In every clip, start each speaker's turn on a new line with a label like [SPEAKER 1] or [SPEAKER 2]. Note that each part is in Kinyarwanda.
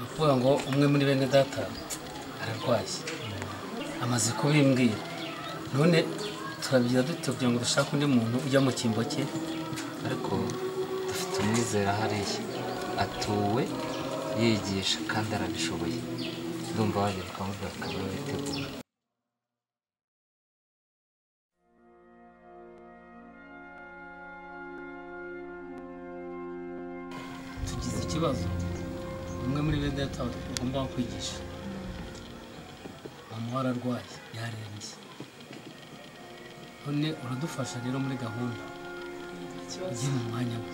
[SPEAKER 1] kuvuga ngo umwe muri bene data ararwaye amaze kubimbwira none turabigira dute kugira ngo dushake undi muntu ujya mu cyimbo cye
[SPEAKER 2] ariko dufite umwizera hariya atuwe yigisha kandi arabishoboye ndumva wagera ukamubwira akaba yabitegura
[SPEAKER 1] tugize ikibazo umwe muri bene data ugomba kwigisha mama we ararwaye yarembye none uradufasha rero muri gahunda ujye mu mwanya we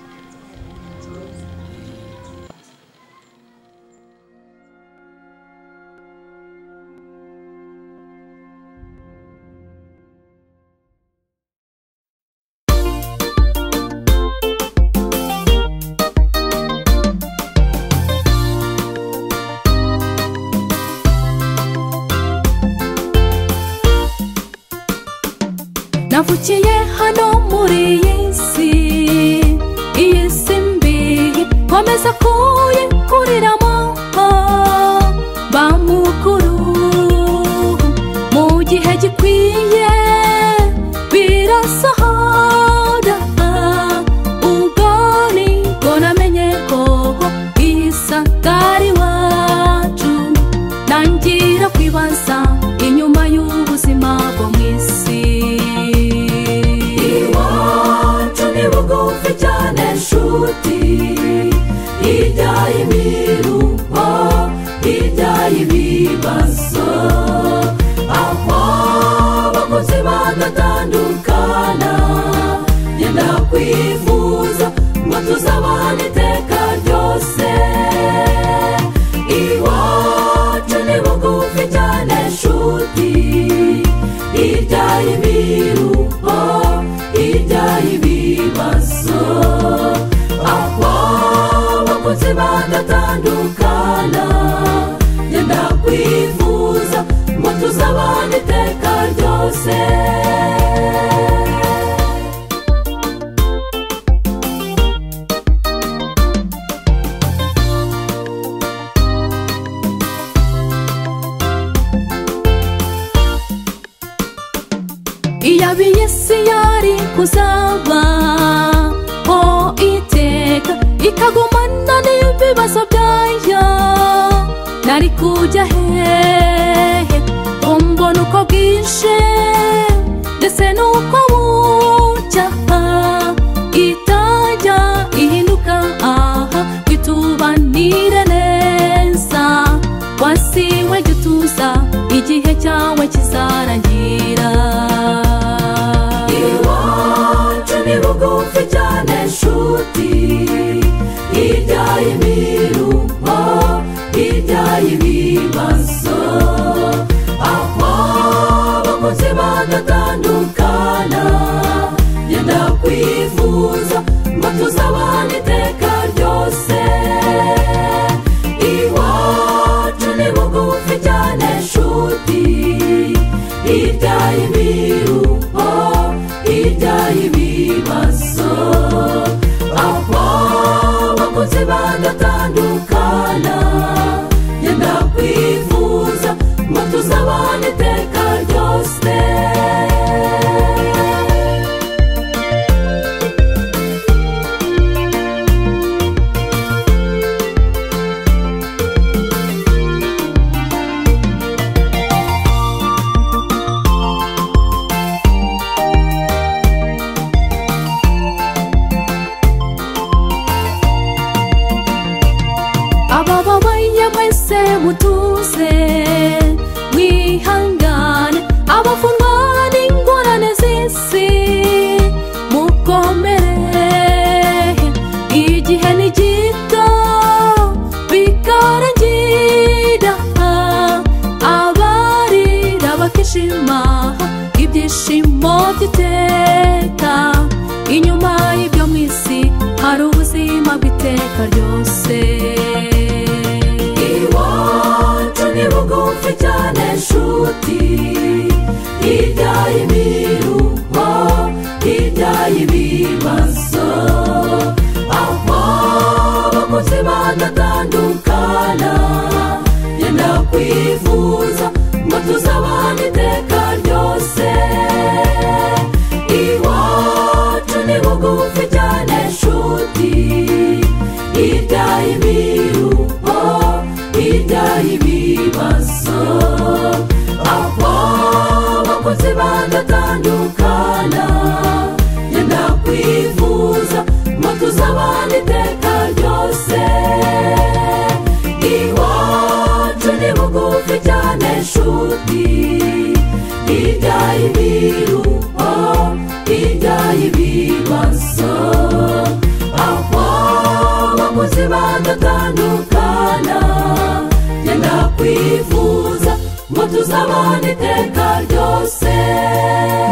[SPEAKER 3] navukiye hano muri iyi si iyi si mbi komeza kuyikuriramo ba mukuru mu gihe gikwiye birasohora ubwo nibwo namenye ko iyi satari wacu ntangira kwibaza inyuma y'ubuzima bwo mu isi iwacu ni bugufi cyane nshuti hirya y'imiruho hirya y'ibibazo aho abakozi badatandukana yenda kwivuza ngo tuzabane iteka ryose iwacu ni bugufi cyane nshuti hirya y'ibiruho hirya y'ibibazo aho abakozi badatandukana yenda kwivuza ngo tuzabane iteka ryose iyabiye isi yari kuzaba ho iteka ikagumana n'ibibazo byayo nari kujya hehe ko mbona uko bwije ndetse n'uko bucya itajya ihinduka aha bitubanire neza wasiwe jya utuza igihe cyawe kizarangira iwacu ni bugufi cyane nshuti hirya y'imiruho hirya y'ibibazo aho abakozi badatandukana yenda kwivuza ngo tuzabane iteka ryose iwacu ni bugufi cyane nshuti hirya y'ibiruho hirya y'ibibazo aho abakozi badatandukana yenda kwivuza ngo tuzabane iteka ryose abababaye mwese mutuze mwihangane abafungwa n'ingorane z'isi mukomere igihe ni gito bikarangira abarira bakishima ibyishimo by'iteka inyuma y'ibyo mu isi hari ubuzima bw'iteka ryose iwacu ni bugufi cyane nshuti hirya y'imiruho hirya y'ibibazo aho abakozi badatandukana kwivuza ngo tuzabane iteka ryose iwacu ni bugufi cyane nshuti hirya y'imiruho hirya y'ibibazo aho abakozi bagatandukana yenda kwivuza ngo tuzabane iteka ryose iwacu ni bugufi cyane nshuti hirya y'ibiruho hirya y'ibibazo aho abakozi bagatandukana yenda kwivuza ngo tuzabane iteka ryose